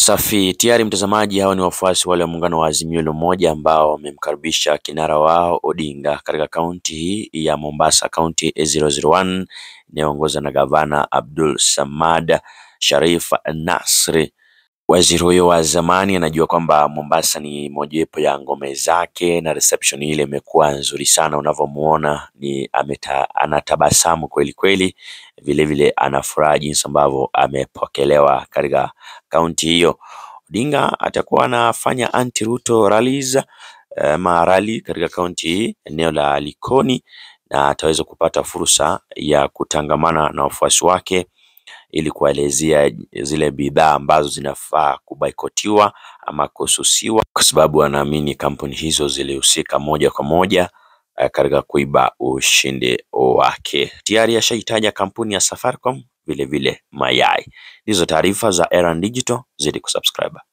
Safi tayari mtazamaji, hao ni wafuasi wale wa muungano wa Azimio la Umoja ambao wamemkaribisha kinara wao Odinga katika kaunti hii ya Mombasa, kaunti 001 inayoongozwa na gavana Abdul Samad Sharif Nasri. Waziri huyo wa zamani anajua kwamba Mombasa ni mojawapo ya ngome zake na reception ile imekuwa nzuri sana, unavyomuona ni ameta, anatabasamu kweli kweli, vile vile anafuraha jinsi ambavyo amepokelewa katika kaunti hiyo. Odinga atakuwa anafanya anti Ruto rallies ama rally katika kaunti hii eneo la Likoni, na ataweza kupata fursa ya kutangamana na wafuasi wake ili kuwaelezea zile bidhaa ambazo zinafaa kubaikotiwa ama kususiwa, kwa sababu anaamini kampuni hizo zilihusika moja kwa moja katika kuiba ushindi wake. Tayari ashaitaja kampuni ya Safaricom, vile vile mayai. Hizo taarifa za Erand Digital, zidi kusubscribe.